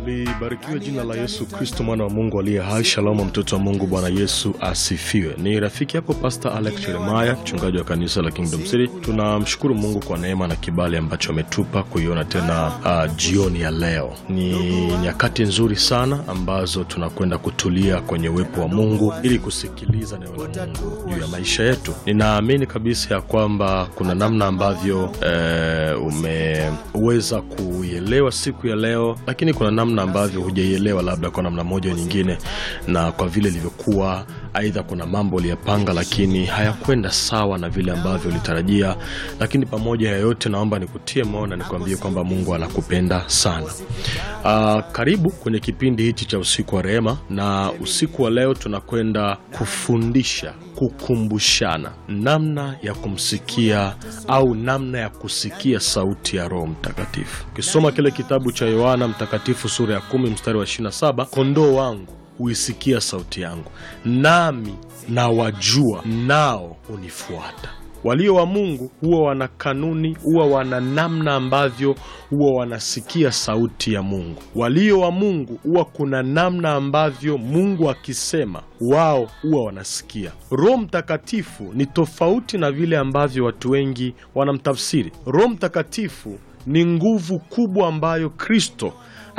Libarikiwe jina la Yesu Kristo, mwana wa Mungu aliye hai. Shalomu, mtoto wa Mungu. Bwana Yesu asifiwe. Ni rafiki yako Pastor Alex Jeremiah, mchungaji wa kanisa la Kingdom City. Tunamshukuru Mungu kwa neema na kibali ambacho ametupa kuiona tena uh, jioni ya leo. Ni nyakati nzuri sana ambazo tunakwenda kutulia kwenye uwepo wa Mungu ili kusikiliza neno la Mungu juu ya maisha yetu. Ninaamini kabisa ya kwamba kuna namna ambavyo eh, umeweza kuielewa siku ya leo, lakini kuna namna ambavyo hujaielewa labda kwa namna moja au nyingine, na kwa vile ilivyokuwa, aidha kuna mambo uliyapanga lakini hayakwenda sawa na vile ambavyo ulitarajia. Lakini pamoja ya yote, naomba nikutie moyo na nikwambie kwamba Mungu anakupenda sana. Ah, karibu kwenye kipindi hichi cha usiku wa rehema, na usiku wa leo tunakwenda kufundisha kukumbushana namna ya kumsikia au namna ya kusikia sauti ya Roho Mtakatifu. Ukisoma kile kitabu cha Yohana Mtakatifu sura ya kumi mstari wa 27, kondoo wangu huisikia sauti yangu, nami nawajua, nao hunifuata. Walio wa Mungu huwa wana kanuni, huwa wana namna ambavyo huwa wanasikia sauti ya Mungu. Walio wa Mungu huwa kuna namna ambavyo Mungu akisema wao huwa wanasikia. Roho Mtakatifu ni tofauti na vile ambavyo watu wengi wanamtafsiri. Roho Mtakatifu ni nguvu kubwa ambayo Kristo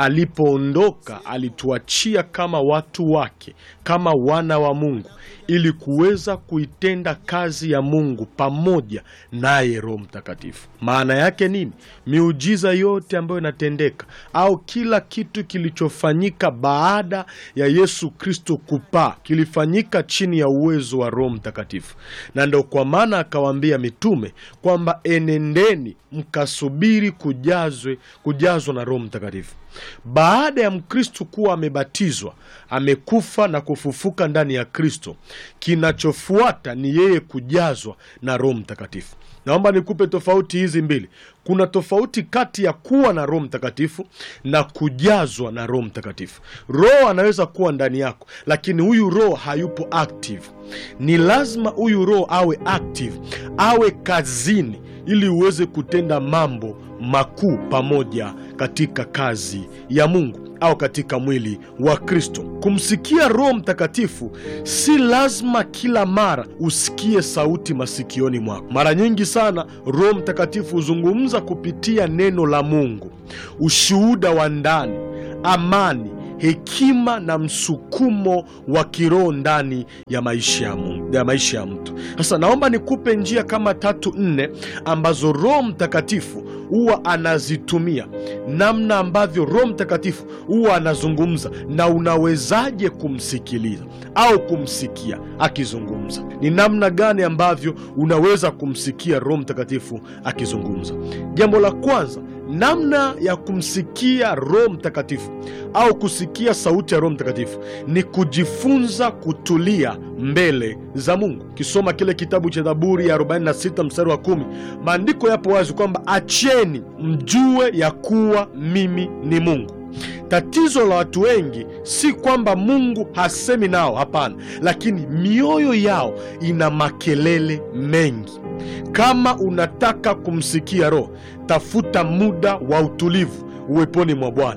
alipoondoka alituachia kama watu wake, kama wana wa Mungu, ili kuweza kuitenda kazi ya Mungu pamoja naye Roho Mtakatifu. Maana yake nini? Miujiza yote ambayo inatendeka au kila kitu kilichofanyika baada ya Yesu Kristo kupaa kilifanyika chini ya uwezo wa Roho Mtakatifu, na ndo kwa maana akawaambia mitume kwamba enendeni mkasubiri kujazwe kujazwa na Roho Mtakatifu. Baada ya Mkristo kuwa amebatizwa, amekufa na kufufuka ndani ya Kristo, kinachofuata ni yeye kujazwa na Roho Mtakatifu. Naomba nikupe tofauti hizi mbili. Kuna tofauti kati ya kuwa na Roho Mtakatifu na kujazwa na Roho Mtakatifu. Roho anaweza kuwa ndani yako, lakini huyu Roho hayupo active. Ni lazima huyu Roho awe active, awe kazini ili uweze kutenda mambo makuu pamoja katika kazi ya Mungu au katika mwili wa Kristo. Kumsikia Roho Mtakatifu si lazima kila mara usikie sauti masikioni mwako. Mara nyingi sana Roho Mtakatifu huzungumza kupitia neno la Mungu, ushuhuda wa ndani, amani hekima na msukumo wa kiroho ndani ya maisha ya Mungu, ya maisha ya mtu. Sasa naomba nikupe njia kama tatu nne ambazo Roho Mtakatifu huwa anazitumia, namna ambavyo Roho Mtakatifu huwa anazungumza na unawezaje kumsikiliza au kumsikia akizungumza. Ni namna gani ambavyo unaweza kumsikia Roho Mtakatifu akizungumza? Jambo la kwanza namna ya kumsikia Roho Mtakatifu au kusikia sauti ya Roho Mtakatifu ni kujifunza kutulia mbele za Mungu. Ukisoma kile kitabu cha Zaburi ya 46 mstari wa kumi, maandiko yapo wazi kwamba acheni mjue ya kuwa mimi ni Mungu. Tatizo la watu wengi si kwamba Mungu hasemi nao, hapana, lakini mioyo yao ina makelele mengi. Kama unataka kumsikia Roho, tafuta muda wa utulivu uweponi mwa Bwana.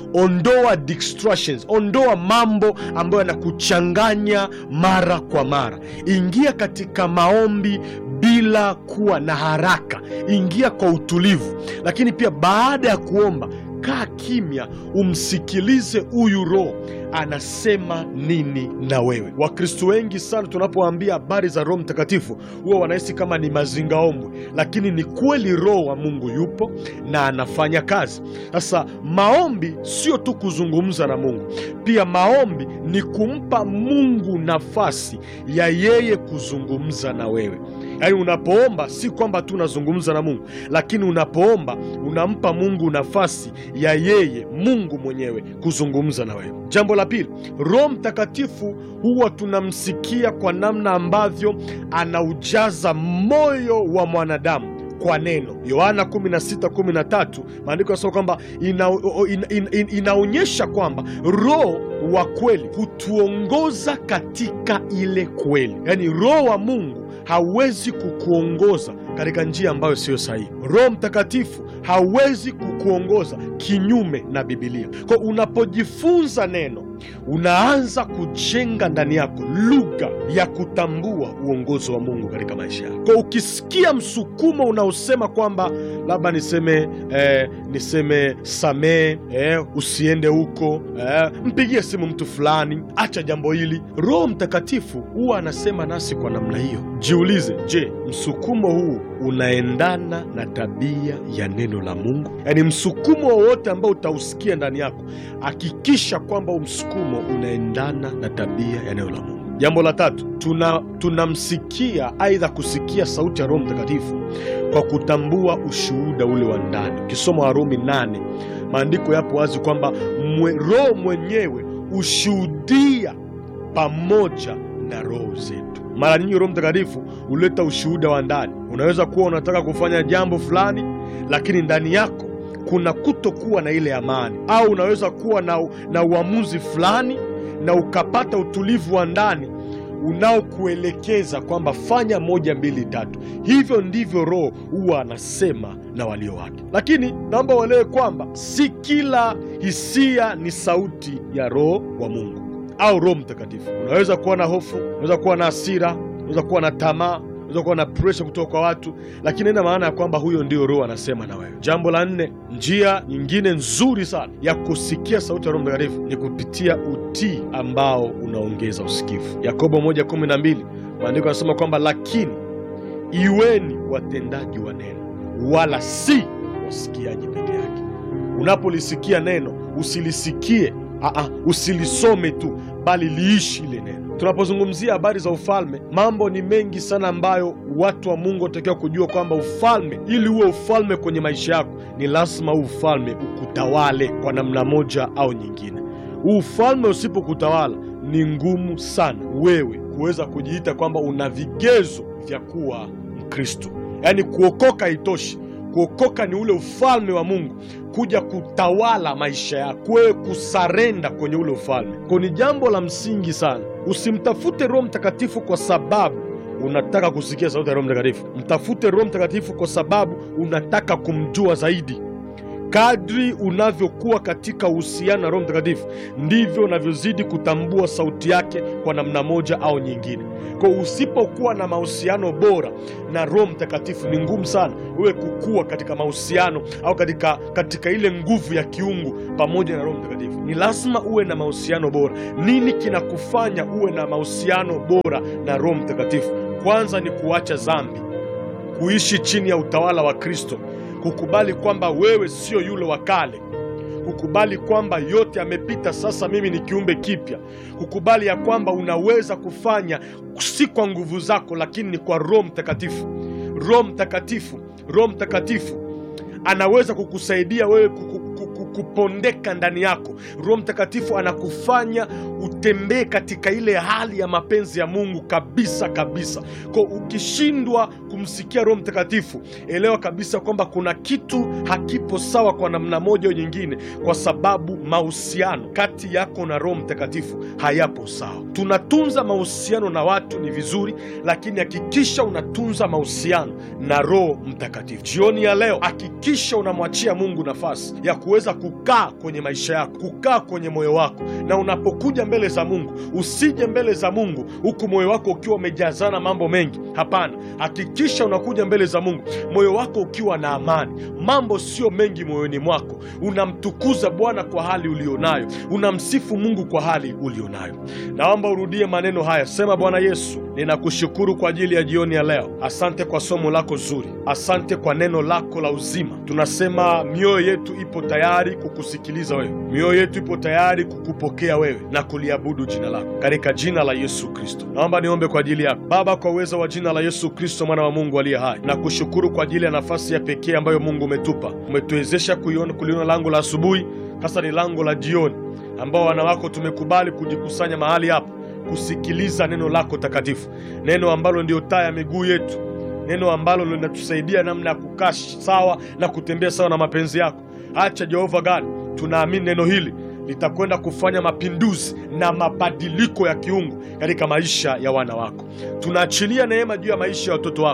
Ondoa distractions, ondoa mambo ambayo yanakuchanganya mara kwa mara. Ingia katika maombi bila kuwa na haraka, ingia kwa utulivu. Lakini pia baada ya kuomba, kaa kimya, umsikilize huyu Roho anasema nini na wewe. Wakristo wengi sana tunapoambia habari za Roho Mtakatifu huwa wanahisi kama ni mazingaombwe, lakini ni kweli Roho wa Mungu yupo na anafanya kazi. Sasa maombi sio tu kuzungumza na Mungu, pia maombi ni kumpa Mungu nafasi ya yeye kuzungumza na wewe. Yaani, unapoomba si kwamba tu unazungumza na Mungu, lakini unapoomba unampa Mungu nafasi ya yeye Mungu mwenyewe kuzungumza na wewe. Jambo la pili, Roho Mtakatifu huwa tunamsikia kwa namna ambavyo anaujaza moyo wa mwanadamu kwa neno. Yohana 16:13 maandiko yanasema kwamba ina, ina, ina, inaonyesha kwamba Roho wa kweli hutuongoza katika ile kweli. Yaani Roho wa Mungu hawezi kukuongoza katika njia ambayo siyo sahihi. Roho Mtakatifu hawezi kukuongoza kinyume na Bibilia. Kwa unapojifunza neno, unaanza kujenga ndani yako lugha ya kutambua uongozi wa Mungu katika maisha yako. Kwa ukisikia msukumo unaosema kwamba labda niseme eh, niseme samee, eh, usiende huko, eh, mpigie simu mtu fulani, acha jambo hili, Roho Mtakatifu huwa anasema nasi kwa namna hiyo. Jiulize, je, msukumo huu unaendana na tabia ya neno la Mungu? Yaani msukumo wowote ambao utausikia ndani yako, hakikisha kwamba msukumo unaendana na tabia ya neno la Mungu. Jambo la tatu, tuna tunamsikia aidha kusikia sauti ya Roho Mtakatifu kwa kutambua ushuhuda ule wa ndani. Ukisoma Warumi nane, maandiko yapo wazi kwamba mwe, Roho mwenyewe hushuhudia pamoja na roho zetu. Mara nyingi Roho Mtakatifu huleta ushuhuda wa ndani. Unaweza kuwa unataka kufanya jambo fulani, lakini ndani yako kuna kutokuwa na ile amani, au unaweza kuwa na, na uamuzi fulani na ukapata utulivu wa ndani unaokuelekeza kwamba fanya moja mbili tatu. Hivyo ndivyo Roho huwa anasema na walio wake, lakini naomba uelewe kwamba si kila hisia ni sauti ya Roho wa Mungu au Roho Mtakatifu. Unaweza kuwa na hofu, unaweza kuwa na hasira, unaweza kuwa na tamaa, unaweza kuwa na presha kutoka kwa watu, lakini ina maana ya kwamba huyo ndio Roho anasema na wewe. Jambo la nne, njia nyingine nzuri sana ya kusikia sauti ya Roho Mtakatifu ni kupitia utii ambao unaongeza usikivu. Yakobo 1:12 maandiko yanasema kwamba lakini iweni watendaji wa neno, wala si wasikiaji peke yake. Unapolisikia neno usilisikie Aa, usilisome tu bali liishi ile neno. Tunapozungumzia habari za ufalme, mambo ni mengi sana ambayo watu wa Mungu wanatakiwa kujua kwamba ufalme, ili uwe ufalme kwenye maisha yako, ni lazima huu ufalme ukutawale kwa namna moja au nyingine. Huu ufalme usipokutawala, ni ngumu sana wewe kuweza kujiita kwamba una vigezo vya kuwa Mkristo. Yaani kuokoka haitoshi. Kuokoka ni ule ufalme wa Mungu kuja kutawala maisha yako, wewe kusarenda kwenye ule ufalme. Kwa ni jambo la msingi sana. Usimtafute Roho Mtakatifu kwa sababu unataka kusikia sauti ya Roho Mtakatifu. Mtafute Roho Mtakatifu kwa sababu unataka kumjua zaidi. Kadri unavyokuwa katika uhusiano na Roho Mtakatifu ndivyo unavyozidi kutambua sauti yake kwa namna moja au nyingine. Kwa usipokuwa na mahusiano bora na Roho Mtakatifu, ni ngumu sana wewe kukua katika mahusiano au katika, katika ile nguvu ya kiungu pamoja na Roho Mtakatifu. Ni lazima uwe na mahusiano bora. Nini kinakufanya uwe na mahusiano bora na Roho Mtakatifu? Kwanza ni kuacha dhambi, kuishi chini ya utawala wa Kristo kukubali kwamba wewe sio yule wa kale, kukubali kwamba yote yamepita, sasa mimi ni kiumbe kipya, kukubali ya kwamba unaweza kufanya si kwa nguvu zako, lakini ni kwa Roho Mtakatifu. Roho Mtakatifu, Roho Mtakatifu anaweza kukusaidia wewe kupondeka ndani yako. Roho Mtakatifu anakufanya utembee katika ile hali ya mapenzi ya Mungu kabisa kabisa. Kwa ukishindwa kumsikia Roho Mtakatifu, elewa kabisa kwamba kuna kitu hakipo sawa kwa namna moja au nyingine, kwa sababu mahusiano kati yako na Roho Mtakatifu hayapo sawa. Tunatunza mahusiano na watu ni vizuri, lakini hakikisha unatunza mahusiano na Roho Mtakatifu. Jioni ya leo, hakikisha unamwachia Mungu nafasi ya kuweza kukaa kwenye maisha yako, kukaa kwenye moyo wako, na unapokuja mbele za Mungu usije mbele za Mungu huku moyo wako ukiwa umejazana mambo mengi. Hapana, hakikisha unakuja mbele za Mungu moyo wako ukiwa na amani, mambo sio mengi moyoni mwako. Unamtukuza Bwana kwa hali ulionayo, unamsifu Mungu kwa hali ulionayo. Naomba urudie maneno haya, sema: Bwana Yesu, ninakushukuru kwa ajili ya jioni ya leo. Asante kwa somo lako zuri, asante kwa neno lako la uzima. Tunasema mioyo yetu ipo tayari kukusikiliza wewe, mioyo yetu ipo tayari kukupokea wewe na kuliabudu jina lako, katika jina la Yesu Kristo. Naomba niombe kwa ajili yako Baba, kwa uwezo wa jina la Yesu Kristo, mwana wa Mungu aliye hai, na kushukuru kwa ajili ya nafasi ya pekee ambayo Mungu umetupa, umetuwezesha kuiona kuliona lango la asubuhi, hasa ni lango la jioni, ambao wana wako tumekubali kujikusanya mahali hapa kusikiliza neno lako takatifu, neno ambalo ndio taa ya miguu yetu, neno ambalo linatusaidia namna ya kukaa sawa na kutembea sawa na mapenzi yako. Acha Jehova God, tunaamini neno hili litakwenda kufanya mapinduzi na mabadiliko ya kiungu katika maisha ya wana wako. Tunaachilia neema juu ya maisha ya watoto wako,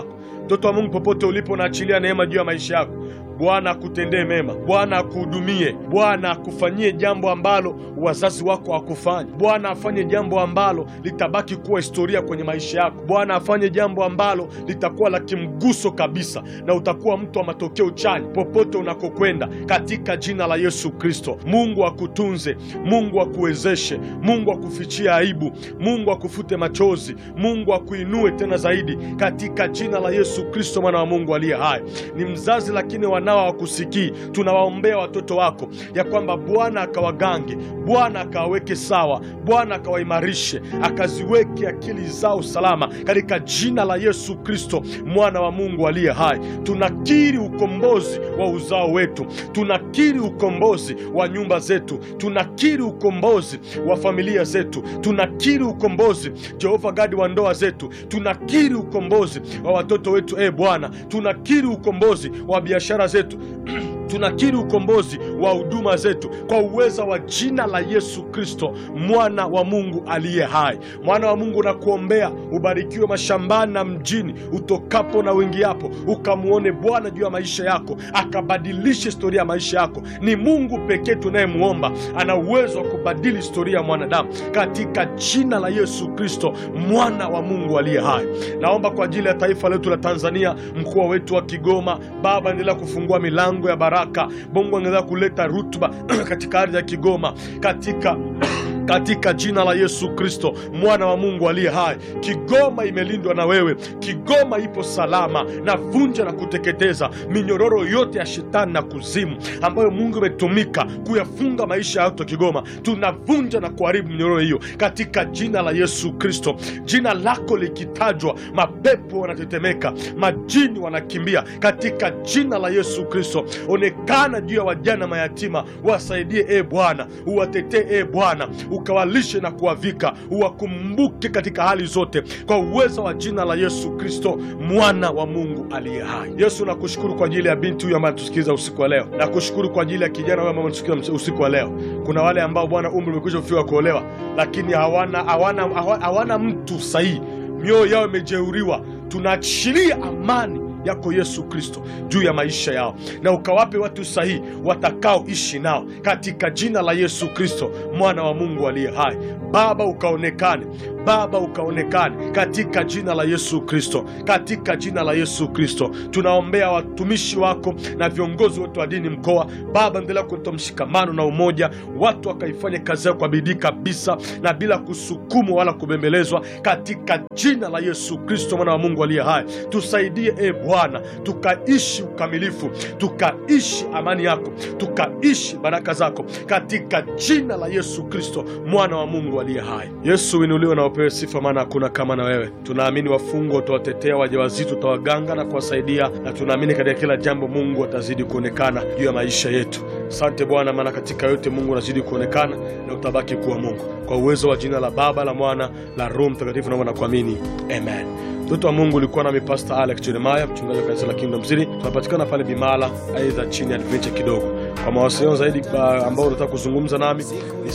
Mtoto wa Mungu, popote ulipo, naachilia neema juu ya maisha yako. Bwana akutendee mema, Bwana akuhudumie, Bwana akufanyie jambo ambalo wazazi wako hakufanya. Bwana afanye jambo ambalo litabaki kuwa historia kwenye maisha yako. Bwana afanye jambo ambalo litakuwa la kimguso kabisa, na utakuwa mtu wa matokeo chanya popote unakokwenda, katika jina la Yesu Kristo. Mungu akutunze, Mungu akuwezeshe, Mungu akufichie aibu, Mungu akufute machozi, Mungu akuinue tena zaidi, katika jina la Yesu Kristo, mwana wa Mungu aliye hai. Ni mzazi lakini wanao hawakusikii. Tunawaombea watoto wako ya kwamba Bwana akawagange, Bwana akawaweke sawa, Bwana akawaimarishe, akaziweke akili zao salama katika jina la Yesu Kristo, mwana wa Mungu aliye hai. Tunakiri ukombozi wa uzao wetu, tunakiri ukombozi wa nyumba zetu, tunakiri ukombozi wa familia zetu, tunakiri ukombozi Jehova Gadi wa ndoa zetu, tunakiri ukombozi wa watoto wetu. E Bwana, tunakiri ukombozi wa biashara zetu tunakiri ukombozi wa huduma zetu kwa uweza wa jina la Yesu Kristo, mwana wa Mungu aliye hai. Mwana wa Mungu, nakuombea ubarikiwe mashambani na mjini, utokapo na uingiapo, ukamwone Bwana juu ya maisha yako, akabadilishe historia ya maisha yako. Ni Mungu pekee tunayemwomba, ana uwezo wa kubadili historia ya mwanadamu, katika jina la Yesu Kristo, mwana wa Mungu aliye hai. Naomba kwa ajili ya taifa letu la Tanzania, mkoa wetu wa Kigoma, Baba, endelea kufungua milango ya baraka. Mungu endelea kuleta rutuba katika ardhi ya Kigoma, katika katika jina la Yesu Kristo mwana wa Mungu aliye hai. Kigoma imelindwa na wewe, Kigoma ipo salama. na vunja na kuteketeza minyororo yote ya shetani na kuzimu ambayo Mungu imetumika kuyafunga maisha ya watu wa Kigoma. Tunavunja na kuharibu minyororo hiyo katika jina la Yesu Kristo. Jina lako likitajwa, mapepo wanatetemeka, majini wanakimbia katika jina la Yesu Kristo. Onekana juu ya wajana mayatima, wasaidie e Bwana, uwatetee e Bwana, ukawalishe na kuwavika, uwakumbuke katika hali zote, kwa uwezo wa jina la Yesu Kristo, mwana wa Mungu aliye hai. Yesu, nakushukuru kwa ajili ya binti huyu ambaye anatusikiliza usiku wa leo. Nakushukuru kwa ajili ya kijana huyu ambaye anatusikiliza usiku wa leo. Kuna wale ambao Bwana umri umekwisha kufika kuolewa, lakini hawana, hawana, hawana, hawana mtu sahihi, mioyo yao imejeuriwa. Tunaachilia amani yako Yesu Kristo juu ya maisha yao, na ukawape watu sahihi watakaoishi nao katika jina la Yesu Kristo, mwana wa Mungu aliye hai. Baba ukaonekane, Baba ukaonekane katika jina la Yesu Kristo, katika jina la Yesu Kristo. Tunaombea watumishi wako na viongozi wote wa dini mkoa. Baba, endelea kuleta mshikamano na umoja, watu wakaifanya kazi yao kwa bidii kabisa na bila kusukumwa wala kubembelezwa, katika jina la Yesu Kristo, mwana wa Mungu aliye hai. Tusaidie e Bwana, tukaishi ukamilifu, tukaishi amani yako, tukaishi baraka zako, katika jina la Yesu Kristo, mwana wa Mungu aliye hai. Yesu uinuliwe na upewe sifa, maana hakuna kama na wewe. Tunaamini wafungwa utawatetea, wajawazito utawaganga na kuwasaidia, na tunaamini katika kila jambo Mungu atazidi kuonekana juu ya maisha yetu. Asante Bwana, maana katika yote Mungu unazidi kuonekana na utabaki kuwa Mungu, kwa uwezo wa jina la Baba, la Mwana, la Roho Mtakatifu, naomba na kuamini, amen. Mtoto wa Mungu ulikuwa nami Pastor Alex Jeremiah, mchungaji wa kanisa la Kingdom City. Tunapatikana pale Bimala, aidha chini ya adventure kidogo. Kwa mawasiliano zaidi ba- ambao unataka kuzungumza nami ni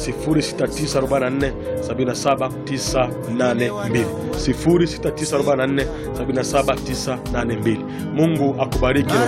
06944 77982 06944 77982. Mungu akubariki.